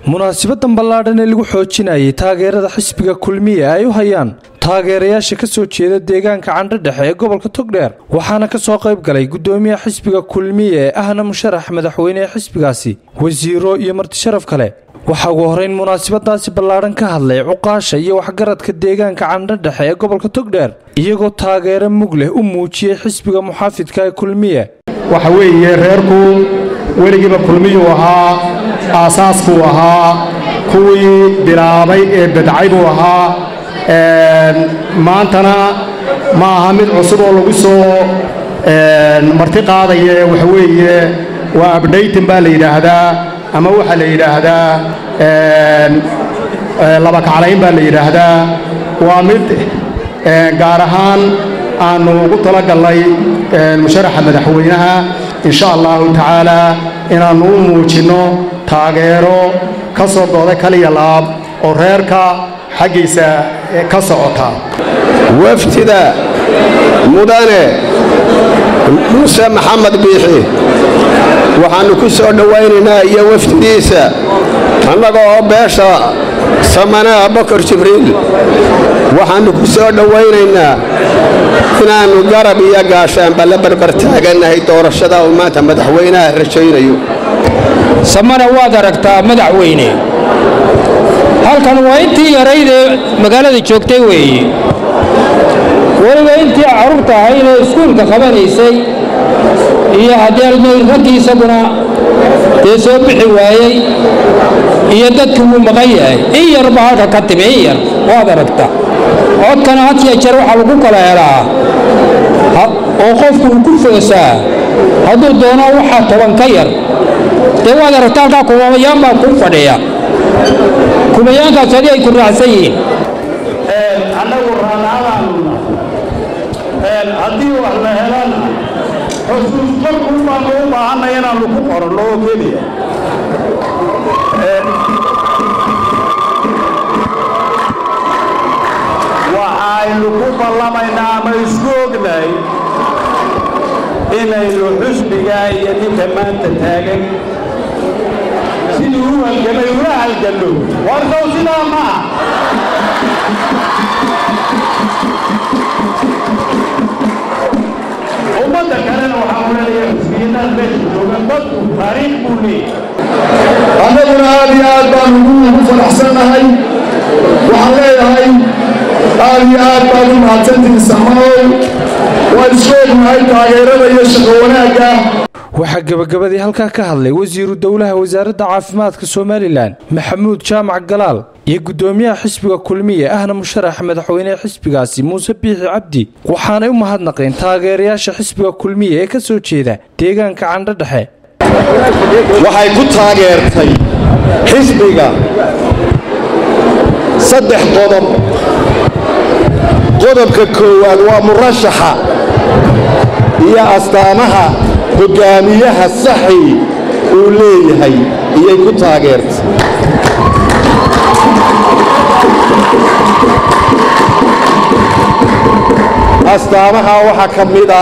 munaasibadan ballaadhan ee lagu xoojinayay taageerada xisbiga kulmiye ay u hayaan taageerayaasha ka soo jeeda deegaanka candhodhexe ee gobolka togdheer waxaana ka soo qayb galay guddoomiyaha xisbiga kulmiye ee ahna musharax madaxweyne ee xisbigaasi wasiiro iyo martisharaf kale waxaa ugu horeyn munaasabadaasi ballaadhan ka hadlay cuqaasha iyo waxgaradka deegaanka candhodhexe ee gobolka togdheer iyagoo taageero mug leh u muujiyey xisbiga muxaafidka ee kulmiye waxa weeye reerku weligiiba kulmiyuu ahaa aasaaskuu ahaa kuwii bilaabay ee bedcay buu ahaa maantana ma aha mid cusub oo lagu soo marti qaadaya waxa weeye waa abdhaytin baa la yidhaahdaa ama waxaa la yidhaahdaa laba kaclayn baa la yidhaahdaa waa mid gaar ahaan aannu ugu talagallay musharaxa madaxweynaha insha allahu tacaala inaannu u muujinno taageero ka soo gooday kaliya laab oo reerka xaggiisa ka socota wafdida mudane muuse maxamed biixi waxaannu ku soo dhowaynaynaa iyo wafdidiisa annaga oo beesha samanaa bakar jibriil waxaannu ku soo dhowaynaynaa inaannu garab iyo gaashaanba la barbar taagannahay doorashada uu maanta madaxweynaha rajaynayo samana waad aragtaa madaxweyne halkan waa intii yaraydee magaalada joogtay weeye weliba intii carruurta ahaydee iskuulka qabanaysay iyo haddii almayl raggii isaguna dee soo bixi waayey iyo dadkii wuu maqan yahay in yarba halka ka timi in yar waad aragta codkana hatiya jeer waxaa lagu kala helaa oo qofku uu ku foosaa hadduu doono waxaa toban ka yar dee waad aragta halkaa kumamayaan baa ku fadhiya kumayaankaas adi ay ku raacsan yihiin annagu raanaadaanuna haddii wax la helana xusuus markuu baanu u baahanay inaannu ku qoranno oo keliya waxaynu ku ballamaynaa ama isku ognahay inaynu xusbigaa iyo ninka maanta taagan sidii u halgamay ula halganno warsow sidaa maaha ummadda kalena waxaa oranaya xusbiyadaad meesha joogan dadku taariikh buu leeyahay annaguna aad iyo aad baanu ugu faraxsannahay waxaan leeyahay aad iyo aad baad u mahadsantihin samaow waan isku ognahay taageerada iyo shaqo wanaagga waxaa gebagabadii halkaa ka hadlay wasiiru dowlaha wasaaradda caafimaadka somalilan maxamuud jaamac galaal iyo guddoomiyaha xisbiga kulmiye ahna musharax madaxweynehe xisbigaasi muuse biixi cabdi waxaanay u mahadnaqeen taageerayaasha xisbiga kulmiye ee ka soo jeeda deegaanka candhodhexe waxay ku taageertay xisbiga saddex qodob qodobka koowaad waa murashaxa iyo astaamaha hoggaamiyaha saxi uu leeyahay iyay ku taageertay astaamaha waxaa ka mida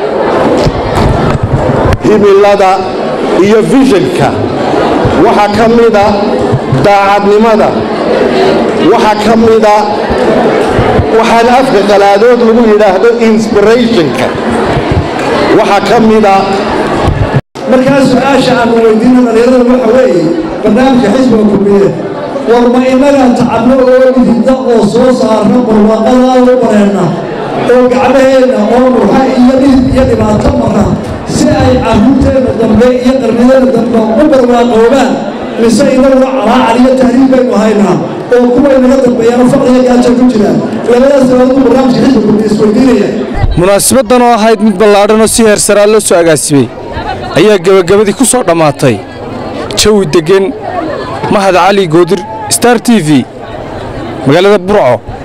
himilada iyo fishanka waxaa ka mida daacadnimada waxaa ka mida waxaan afka qalaadood lagu yidhaahdo insbirationka waxaa ka mida markaa su-aasha aanu weydiina dhallinyarada waxa weeye barnaamijka xisbiga kulmiye war ma innaga tacabno oo idinda oo soo saarna barwaaqada u bareenna oo gacmaheenna oo murxa iyo dhidib iyo dhibaato marra si ay carruurteenna dambe iyo qarnideenna dambe u barwaaqoobaan mise inaguna calaacal iyo tahriib baynu haynaa oo kuway naga dambeeyana faqriga gaaja ku jiraan labadaas dabaaduu barnaamijka xisbiga kulmiye isweydiinaya munaasabadan oo ahayd mid ballaadhan oo si heersaraa loo soo agaasimay ayaa gebagabadii ku soo dhammaatay jawi deggen mahad cali goodir star t v magaalada burco